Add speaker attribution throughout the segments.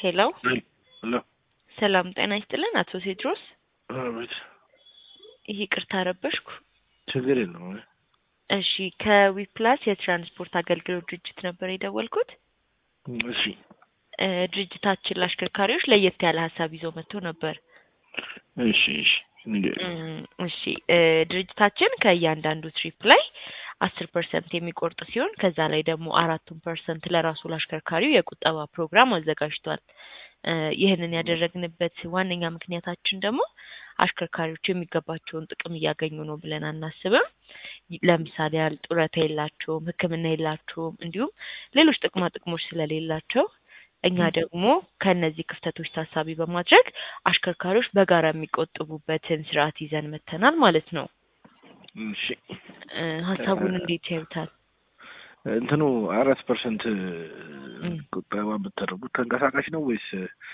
Speaker 1: ሄሎ
Speaker 2: ሄሎ
Speaker 1: ሰላም ጤና ይስጥልን አቶ ቴድሮስ።
Speaker 2: አቤት።
Speaker 1: ይህ ይቅርታ ረበሽኩ።
Speaker 2: ችግር የለውም።
Speaker 1: እሺ ከዊፕላስ የትራንስፖርት አገልግሎት ድርጅት ነበር የደወልኩት።
Speaker 2: እሺ
Speaker 1: እ ድርጅታችን ለአሽከርካሪዎች ለየት ያለ ሀሳብ ይዞ መጥቶ ነበር።
Speaker 2: እሺ እሺ ንገሪኝ።
Speaker 1: እም፣ እሺ እ ድርጅታችን ከእያንዳንዱ ትሪፕ ላይ አስር ፐርሰንት የሚቆርጥ ሲሆን ከዛ ላይ ደግሞ አራቱን ፐርሰንት ለራሱ ለአሽከርካሪው የቁጠባ ፕሮግራም አዘጋጅቷል። እ ይህንን ያደረግንበት ዋነኛ ምክንያታችን ደግሞ አሽከርካሪዎች የሚገባቸውን ጥቅም እያገኙ ነው ብለን አናስብም። ይ- ለምሳሌ ያህል ጡረታ የላቸውም፣ ሕክምና የላቸውም፣ እንዲሁም ሌሎች ጥቅማ ጥቅሞች ስለሌላቸው እኛ ደግሞ ከእነዚህ ክፍተቶች ታሳቢ በማድረግ አሽከርካሪዎች በጋራ የሚቆጥቡበትን ስርዓት ይዘን መተናል ማለት ነው።
Speaker 2: እሺ
Speaker 1: እ ሀሳቡን እንዴት ያዩታል?
Speaker 2: እንትኑ አራት ፐርሰንት
Speaker 1: እም።
Speaker 2: ቁጠባ ብታደርጉት ተንቀሳቃሽ ነው ወይስ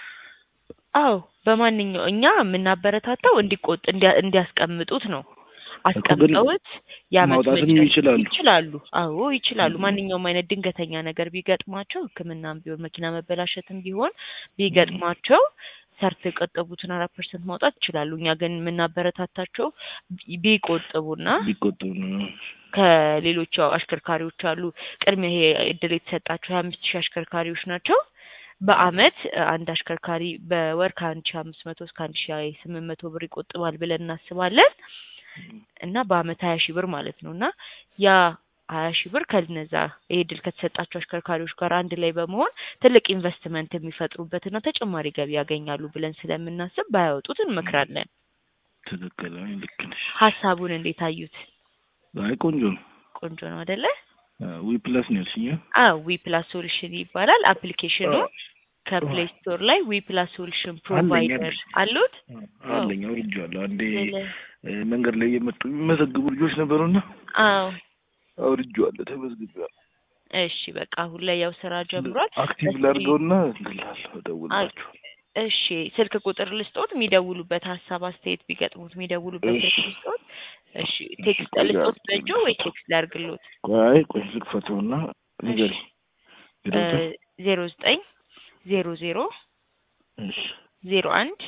Speaker 1: አዎ በማንኛው እኛ የምናበረታታው እንዲቆጥ እንዲያ- እንዲያስቀምጡት ነው። አስቀምጠውት የዓመት
Speaker 2: ማውጣትም
Speaker 1: መጨረሻ
Speaker 2: ይችላሉ?
Speaker 1: ይችላሉ። አዎ ይችላሉ።
Speaker 2: እም።
Speaker 1: ማንኛውም አይነት ድንገተኛ ነገር ቢገጥማቸው ሕክምናም ቢሆን መኪና መበላሸትም ቢሆን ቢገጥማቸው ሰርተው የቆጠቡትን አራት ፐርሰንት ማውጣት ይችላሉ። እኛ ግን የምናበረታታቸው ቢ- ቢቆጥቡና
Speaker 2: ቢቆጠቡ ነው?
Speaker 1: ከሌሎች ያው አሽከርካሪዎች አሉ ቅድሚያ ይሄ እድል የተሰጣቸው ሀያ አምስት ሺህ አሽከርካሪዎች ናቸው። በአመት እ አንድ አሽከርካሪ በወር ከአንድ ሺህ አምስት መቶ እስከ አንድ ሺህ ስምንት መቶ ብር ይቆጥባል ብለን እናስባለን እና በአመት ሀያ ሺህ ብር ማለት ነው እና ያ ሀያ ሺህ ብር ከነዛ ይሄ እድል ከተሰጣቸው አሽከርካሪዎች ጋር አንድ ላይ በመሆን ትልቅ ኢንቨስትመንት የሚፈጥሩበትና ተጨማሪ ገቢ ያገኛሉ ብለን ስለምናስብ ባያወጡት እንመክራለን።
Speaker 2: ትክክል። አይ ልክ ነሽ።
Speaker 1: ሀሳቡን እንዴት አዩት?
Speaker 2: አይ ቆንጆ ነው።
Speaker 1: ቆንጆ ነው አይደለ?
Speaker 2: ዊ ፕላስ ነው ያልሽኝ?
Speaker 1: አዎ ዊ ፕላስ ሶሉሽን ይባላል አፕሊኬሽኑ። ከፕሌይ ስቶር ላይ ዊ ፕላስ ሶሉሽን ፕሮቫይደር አሉት።
Speaker 2: አለኝ አውርጄዋለሁ። አንዴ
Speaker 1: ስለ-
Speaker 2: እ፣ መንገድ ላይ የመጡ የሚመዘግቡ ልጆች ነበሩና
Speaker 1: አዎ
Speaker 2: አውርጄዋለሁ፣ ተመዝግቤዋለሁ።
Speaker 1: እሺ በቃ አሁን ላይ ያው ስራ ጀምሯል።
Speaker 2: አክቲቭ
Speaker 1: እስኪ-
Speaker 2: ላድርገውና እንላለሁ እደውልላችሁ።
Speaker 1: እሺ ስልክ ቁጥር ልስጦት የሚደውሉበት ሀሳብ አስተያየት ቢገጥሙት የሚደውሉበት
Speaker 2: እሺ።
Speaker 1: ስልክ ልስጦት። እሺ ቴክስት
Speaker 2: ቆይ
Speaker 1: ልስጦት
Speaker 2: አድርግ-
Speaker 1: በእጆ ወይ ቴክስት ላድርግሎት?
Speaker 2: ቆይ ቆይ ልክፈተውና ንገሪኝ። ዜሮ ዘጠኝ
Speaker 1: ዜሮ ዘጠኝ ዜሮ ዜሮ
Speaker 2: እሺ
Speaker 1: ዜሮ አንድ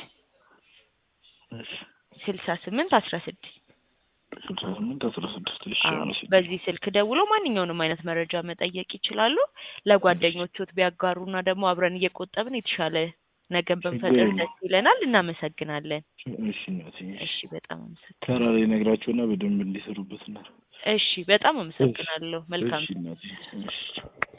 Speaker 2: እሺ
Speaker 1: ስልሳ ስምንት አስራ ስድስት
Speaker 2: ስልሳ ስምንት አስራ ስድስት እሺ
Speaker 1: አዎ
Speaker 2: አመሰግናለሁ።
Speaker 1: በዚህ ስልክ ደውለው ማንኛውንም አይነት መረጃ መጠየቅ ይችላሉ። ለጓደኞቹት ቢያጋሩና ደግሞ አብረን እየቆጠብን የተሻለ ነገን ብንፈጥር
Speaker 2: ችግር
Speaker 1: ደስ ይለናል። እናመሰግናለን።
Speaker 2: እሺ እናትዬ
Speaker 1: እሺ በጣም አመሰግናለሁ።
Speaker 2: ተራ ላይ ነግራቸውና በደንብ እንዲሰሩበት እና
Speaker 1: እሺ በጣም አመሰግናለሁ። መልካም
Speaker 2: እሺ እናትዬ እሺ